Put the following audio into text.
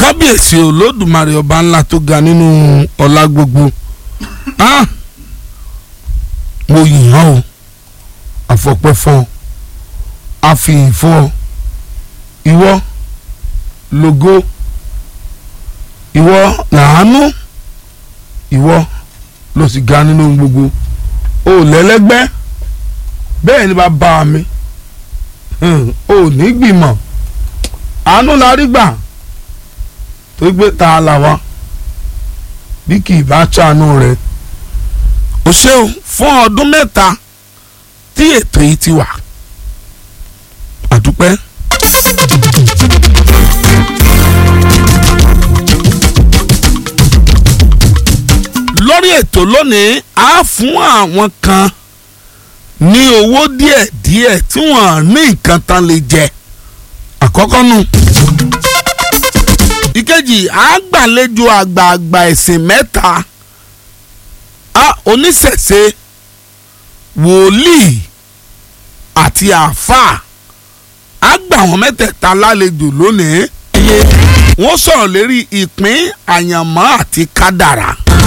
kábíyèsí olódùmarè ọba ńlá tó ga nínú ọlá gbogbo ah mo yìn ọ́ o àfọpẹ́ fún ọ àfihàn fún ọ ìwọ lógo ìwọ làánú ìwọ ló sì ga nínú ohun gbogbo o lẹ́lẹ́gbẹ́ bẹ́ẹ̀ ni bàbá mi o ní gbìmọ̀ àánú la rí gbà tó gbé ta là wá bí kì í bá ṣàánú rẹ̀ o ṣeun fún ọdún mẹ́ta tí ètò yìí ti wà àdúpẹ́. lórí ètò lónìí a fún àwọn kan ní owó díẹ̀díẹ̀ tí wọ́n ní nǹkan tán lè jẹ àkọ́kọ́ nù. ìkejì a gbàlejò àgbààgbà ẹ̀sìn mẹ́ta a oníṣẹ̀ṣe wòlíì àti àáfàá a gbà wọ́n mẹ́tẹ̀ẹ̀ta lálejò lónìí. wọ́n sọ̀rọ̀ lérí ìpín àyànmọ́ àti kádàrá